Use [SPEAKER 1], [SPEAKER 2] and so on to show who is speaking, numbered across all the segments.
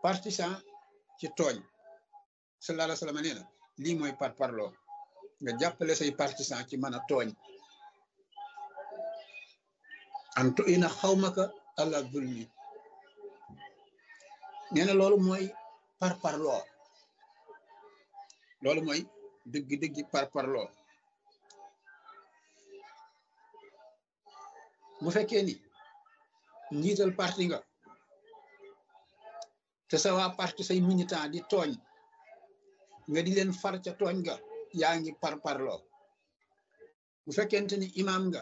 [SPEAKER 1] partisan ci tooñ sallallahu alayhi wa sallam nee na lii mooy par parloo nga jàppale say partisan ci mën a tooñ antu ina xawmaka ala zulmi nee na loolu mooy par parloo loolu mooy dëgg-dëggi par parloo bu fekkee ni njiital parti nga te sa waa parti say militant di tooñ nga di leen far ca tooñ nga yaa ngi par parloo bu fekkente ni imam nga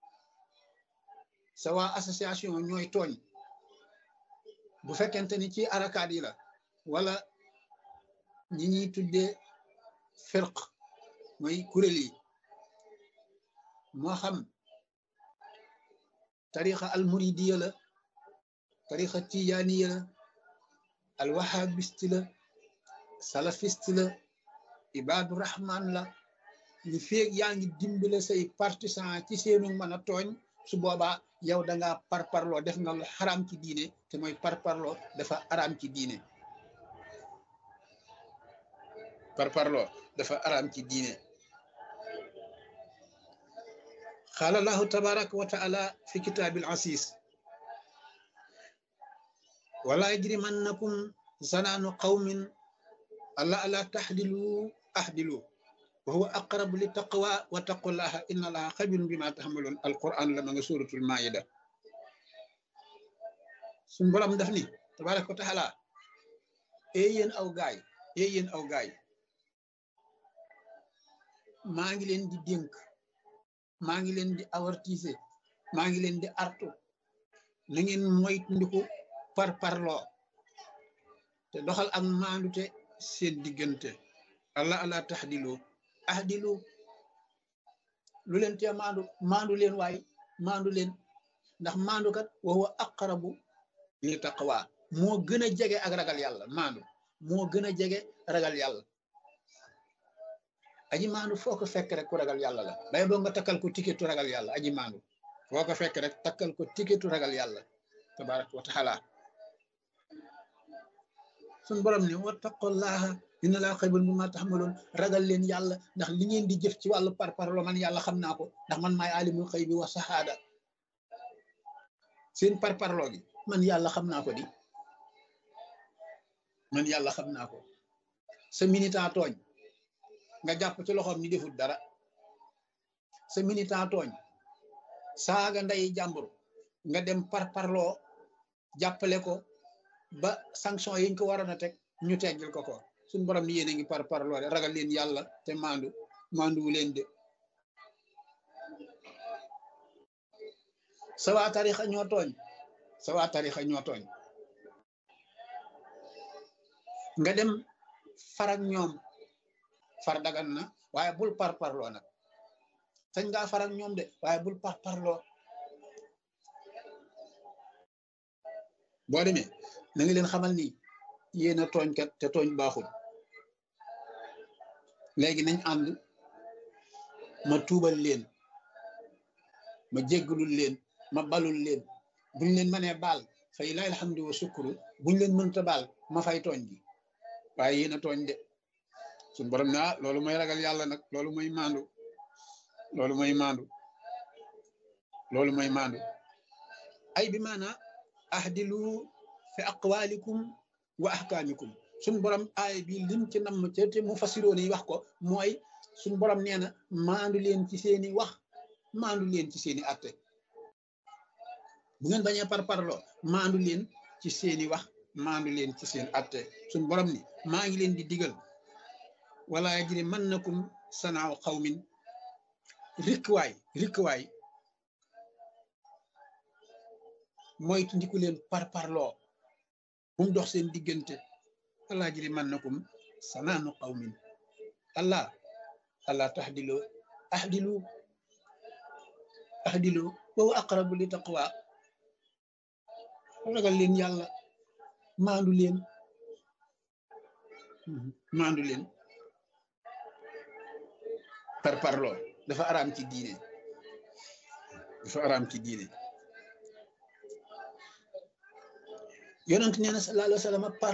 [SPEAKER 1] sa waa association ñooy tooñ bu fekkente ni ci arakaat yi la wala ñi ñuy tuddee firq mooy kuréel yi moo xam tarixa al muridiya la tarixa tijaaniya la al wahabiste la salafiste la ibadu rahman la ñu feeg yaa ngi dimbale say partisan ci seenu mën a tooñ su boobaa yow da ngaa parparloo def nga lu xaraam ci diine te mooy parparloo dafa araam ci diine parparloo dafa araam ci diine qaala allahu tabaraka wa taala fi kitaabil asis wala yajrimannakum zanaanu qawmin alla ala taxdilu axdilu wa huwa aqrabu li taqwa wa taqullaha inna allaha xabirun bima taxmalun alquran la ma nga suratul maida suñ borom daf ni tabaraka wa taala ee yéen aw gaay ee yéen aw gaay maa ngi leen di dénk maa ngi leen di avertise maa ngi leen di artu na ngeen moytandiku par parloo te doxal ak maandute seen diggante allah allah taxdilu ahdilu lu leen tee maandu maandu leen waay maandu leen ndax maandu kat wa huwa aqrabu li taqwa moo gën a jege ak ragal yàlla maandu moo gën a jege ragal yàlla aji maandu foo ko fekk rek ku ragal yàlla la bay boo nga takkal ko tiketu ragal yàlla aji maandu foo ko fekk rek takkal ko tiketu ragal yàlla tabaraka wa taala suñ borom ne wattaqullaha inna laa xaybun bi ma taxmaloon ragal leen yàlla ndax li ngeen di jëf ci wàllu parparlo man yàlla xam naa ko ndax man maay alimul xëy bi wa saxaada seen parparlo gi man yàlla xam naa ko di man yàlla xam naa ko sa militant tooñ nga jàpp ci loxoom ni defut dara sa militant tooñ saaga nday jàmbur nga dem parparloo jàppale ko ba sanction yiñ ko waroon a teg ñu teggil ko ko suñ borom ni yéen a ngi par parloo de ragal leen yàlla te maandu maanduwu leen de sa waa tarixa ñoo tooñ sa waa tarixa ñoo tooñ nga dem farak ñoom far dagan na waaye bul par parloo nag sañ ngaa farak ñoom de waaye bul par parloo boo demee na nga leen xamal ni yéen a tooñkat te tooñ baaxul léegi nañ ànd ma tuubal leen ma jéggalul leen ma balul leen buñ leen mënee baal fay laay alhamdu wa sukuru buñ leen mënta baal ma fay tooñ gi waaye yéen a tooñ de suñ borom ne ah loolu mooy ragal yàlla nag loolu mooy maandu loolu mooy maandu loolu mooy maandu ay bi maana ahdilu fi aqwalikum wa ahkaamikum suñ borom aay bi lim ci nam ca te mu fasiroon yi wax ko mooy suñ borom nee na maandu leen ci seeni wax maandu leen ci seeni atte bu ngeen bañee par parloo maandu leen ci seeni wax maandu leen ci seen atte suñ borom ni maa ngi leen di digal wala yajri mannakum sanaaw xawmin rikwaay rikwaay mooy ndiku leen par parloo bu mu dox seen diggante allah jiri mannakum sanaanu qawmin allah allah taxdilu ahdilu ahdilu wa huwa aqrabu li taqwa ragal leen yàlla maandu leen maandu leen par parloo dafa araam ci diine dafa araam ci diine yonent nee na sallallahu alayhi wa sallam par